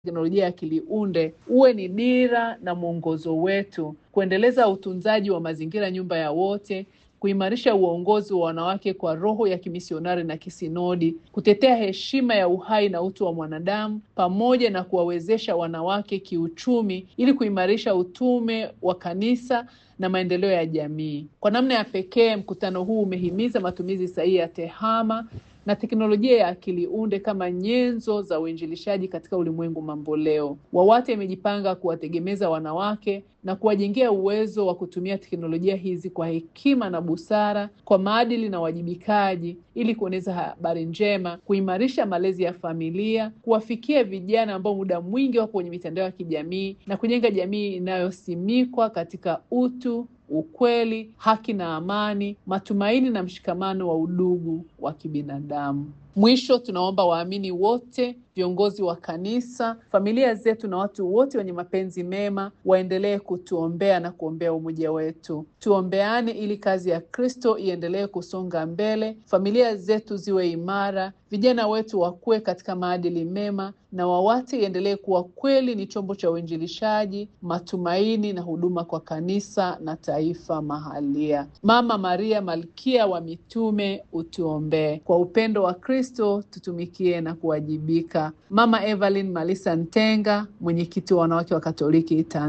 teknolojia ya akili unde uwe ni dira na mwongozo wetu, kuendeleza utunzaji wa mazingira, nyumba ya wote, kuimarisha uongozi wa wanawake kwa roho ya kimisionari na kisinodi, kutetea heshima ya uhai na utu wa mwanadamu, pamoja na kuwawezesha wanawake kiuchumi ili kuimarisha utume wa kanisa na maendeleo ya jamii. Kwa namna ya pekee, mkutano huu umehimiza matumizi sahihi ya tehama na teknolojia ya akili unde kama nyenzo za uinjilishaji katika ulimwengu mamboleo. WAWATA imejipanga kuwategemeza wanawake na kuwajengea uwezo wa kutumia teknolojia hizi kwa hekima na busara, kwa maadili na uwajibikaji, ili kueneza habari njema, kuimarisha malezi ya familia, kuwafikia vijana ambao muda mwingi wako kwenye mitandao ya kijamii na kujenga jamii inayosimikwa katika utu ukweli, haki na amani, matumaini na mshikamano wa udugu wa kibinadamu. Mwisho, tunaomba waamini wote, viongozi wa kanisa, familia zetu na watu wote wenye mapenzi mema waendelee kutuombea na kuombea umoja wetu. Tuombeane ili kazi ya Kristo iendelee kusonga mbele, familia zetu ziwe imara, vijana wetu wakue katika maadili mema, na WAWATA iendelee kuwa kweli ni chombo cha uinjilishaji, matumaini na huduma kwa kanisa na taifa mahalia. Mama Maria, malkia wa mitume, utuombee. Kwa upendo wa Kristo tutumikie na kuwajibika. Mama Evelyn Malisa Ntenga, mwenyekiti wa wanawake wa Katoliki Tanzania.